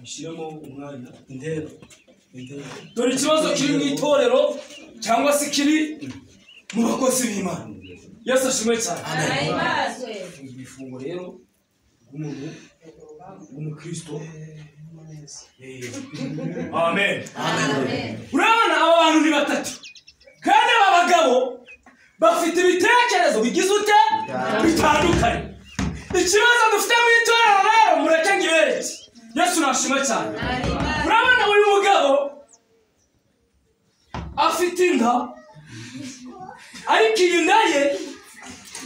bishyiramo umwanya intero intero dore ikibazo kiri mu itorero cyangwa se kiri mu bakozi b'imana yesu ashimwe cyane arahimazwe ni ifungo rero rw'umuntu w'umukristo Eh, amen amen urabona aba bantu ni batatu kandi aba bagabo bafite ibitekerezo bigize ute bitandukanye ikibazo dufite mu itorero rero mureke ngibereke yesu nashima cyane arahimazwe urabona uyu mugabo afite inda ariko iyi nda ye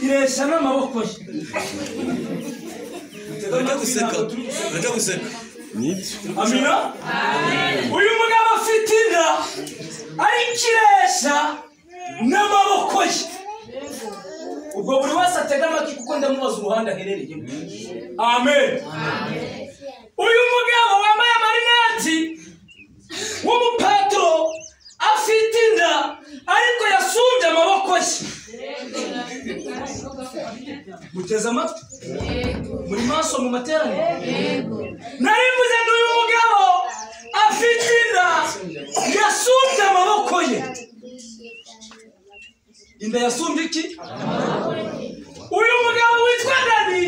ireshya n'amaboko ye barajya guseka barajya guseka amina uyu mugabo afite inda ariko ireshya n'amaboko ye ubwo buri wese atega amatwi kuko ndamubaza uruhande aherereyemo amen uyu mugabo wambaye amarinati w'umupaturo afite inda ariko yasumbye amaboko ye muteze amatwi muri maso mu materaniro nari mvuze ngo uyu mugabo afite inda yasumbye amaboko ye inda yasumbye iki uyu mugabo witwa dani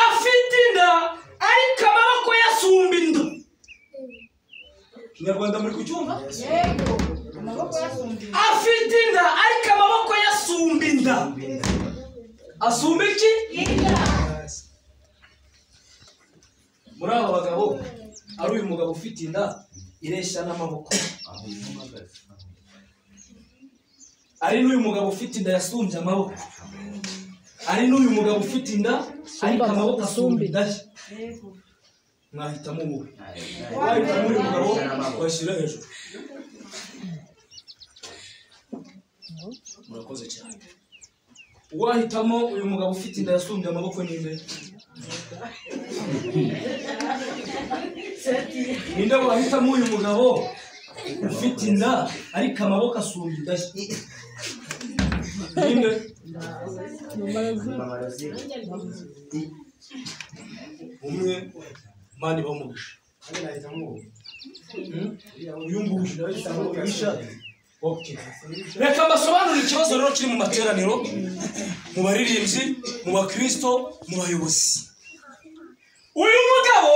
afite inda ariko amaboko yasumba inda kinyarwanda muri kucyumva yego amaboko yasumba afite inda ariko amaboko yasumba inda asumba iki muri aba bagabo ari uyu mugabo ufite inda ireshya n'amaboko ari n'uyu mugabo ufite inda yasumbye amaboko ari n'uyu mugabo ufite inda ariko amaboko asumba inda ye mwahitamo wowe wahitamo uyu mugabo washyira hejuru murakoze cyane wahitamo uyu mugabo ufite inda yasumbye amaboko ninde ninde wahitamo uyu mugabo ufite inda ariko amaboko asumba inda ye ninde umwe imana iba umugisha Hmm? uyu nguyu nawe cyangwa umugisha Okay. reka mbasobanurire ikibazo rero kiri mu materaniro mu baririmbyi mu bakristo mu bayobozi uyu mugabo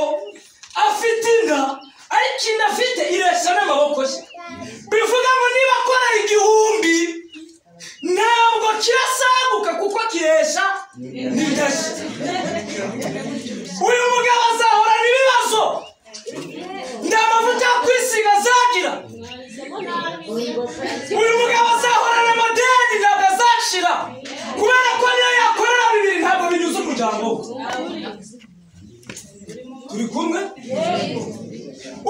afite inda ariko inda afite ireshya n'amaboko ye bivuga ngo niba akora igihumbi ntabwo kirasaguka kuko kiresha n'indashyi uyu mugabo azahorana ibibazo nta mavuta yo kwisiga azagira uyu mugabo azahorana amadeni ntabwo azashira kubera ko niyo yakorera bibiri ntabwo binyuze umuryango we turi kumwe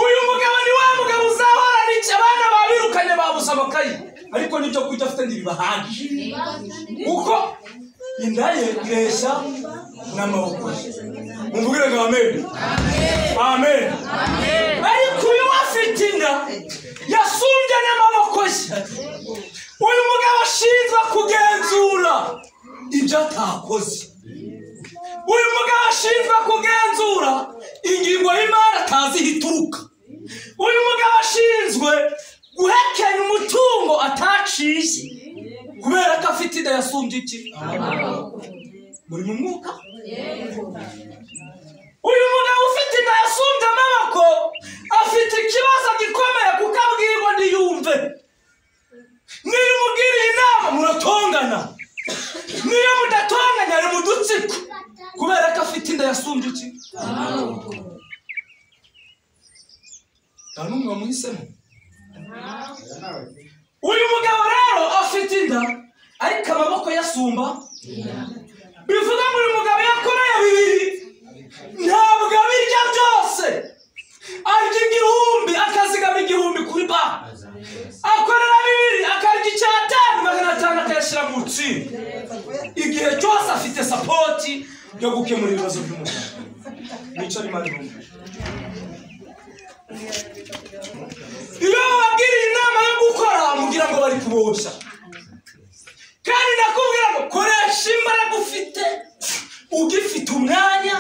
uyu mugabo ni wa mugabo uzahorana iki abana babirukanye babuze amakayi ariko n'ibyo kurya afite ntibibahagije kuko inda ye ireshya n'amaboko ye mumvugire ngo amen amen ariko uyu afite inda yasumbye n'amaboko ye uyu mugabo ashinzwe kugenzura ibyo atakoze uyu mugabo ashinzwe kugenzura ingingo y'imari atazi aho ituruka uyu mugabo ashinzwe guhekenya umutungo ataciye kubera ko afite inda yasumbye iki muri mu mwuka uyu mugabo ufite inda yasumbye amaboko afite ikibazo gikomeye kuko abwirwa ntiyumve niyo umubwiriye inama muratongana niyo mudatonganya ari mu dutsiko kubera ko afite inda yasumbye iki nta n'umwe wamuhisemo uyu mugabo rero afite inda ariko amaboko yasumba bivuga ngo uyu mugabo yakoreye bibiri ntabwo abirya byose arya igihumbi akazigama igihumbi kuri banki akorera bibiri akarya icyatanu magana atanu akayashyira mu nsinga igihe cyose afite sapoti yo gukemura ibibazo by'umugabo nicyo arimo arimo iyo bababwiriye inama yo gukora mubwira ngo bari kubosha kandi ndakubwira ngo koresha imbaraga ufite ugifite umwanya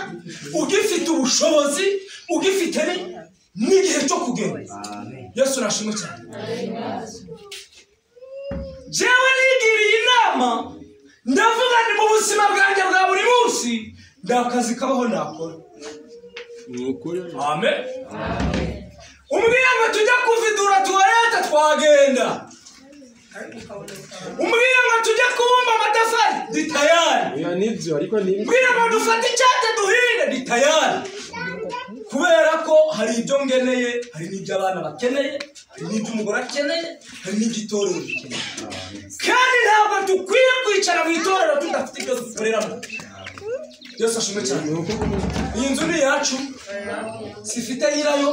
ugifite ubushobozi ugifite ni yesu nashimwe cyane jewe nigiriye inama ndavuga ndi mu buzima bwanjye bwa buri munsi nta kazi kabaho nakora amen umbwira ngo tujya kuvidura tuwareta twagenda umbwira ngo tujya kubumba amatafari ni tayari oya nibyo ariko ni mbwira ngo dufate icyate duhinde ni tayari kubera ko hari ibyo ngeneye hari n'ibyo abana bakeneye hari n'ibyo umugore akeneye hari n'ibyo itorero rikeneye kandi ntabwo dukwiye kwicara mu itorero tudafite ibyo dukoreramo byose ashimwe cyane iyi nzu ni iyacu sifite nyirayo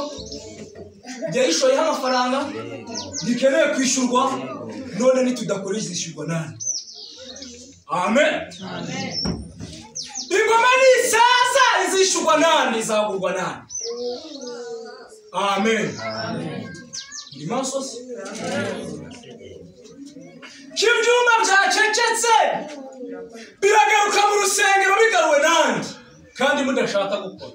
yayishoyeho amafaranga gikeneye kwishyurwa none nitudakora izishyurwa nani amen ingoma ni isasa izishyurwa nani izagurwa nani amen ndi maso se ibyuma byacecetse biragaruka mu rusengero bigaruwe nandi kandi mudashaka gukora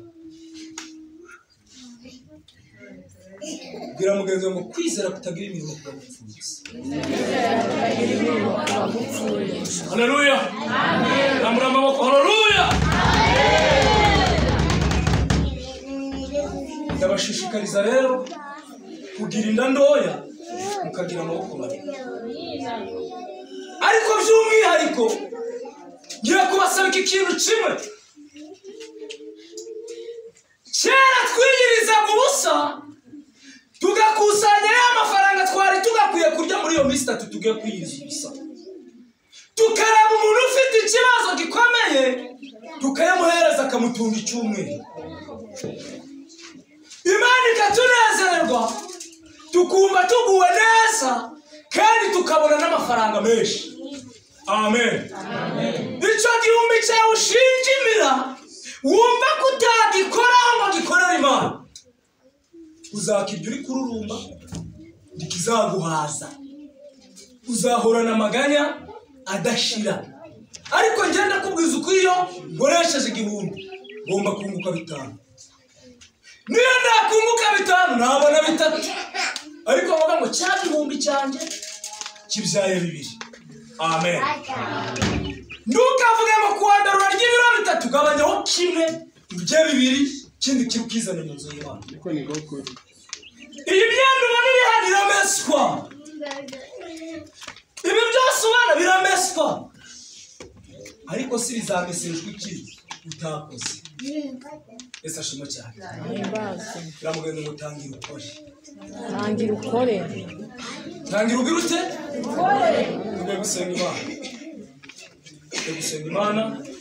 bwira mugenzi wawe ngo kwizera kutagira imirimo kuba gupfubutse haleluya ramura amaboko haleluya ndabashishikariza rero kugira inda ntoya mukagira amaboko maremare ariko by'umwihariko ngiye kubasaba iki kintu kimwe kera twiyirizaga ubusa tugakusanya ya mafaranga twari tugakwiye kurya muri iyo minsi itatu tugiye kwiyiriza ubusa tukareba umuntu ufite ikibazo gikomeye tukayamuhereza akamutunga icyumweru imana ikatunezerwa tukumva tuguwe neza kandi tukabona n'amafaranga menshi amen icyo gihumbi cyawe ushinjimira wumva ko utagikoraho ngo gikorere imana uzakirya uri kururumba ntikizaguhaza uzahorana amaganya adashira ariko ngenda ndakubwiza uko iyo nkoresheje igihumbi ngomba kunguka bitanu niyo nakunguka bitanu nabona bitatu ariko bavuga ngo cya gihumbi cyanjye kibyaye bibiri amen ntukavuge ngo kuwandarura ry'ibiro bitatu gabanyaho kimwe ibye bibiri ikindi kirukizane mu nzu y'imana ariko ni gukuri iyi myenda ubona iri hano irameswa ibi byose ubona birameswa ariko si bizamesejwe iki utakoze ese ashimo cyane biramugenda ngo tangira ukore tangira ukore tangira ubwira ute tugiye gusenga imana tugiye gusenga imana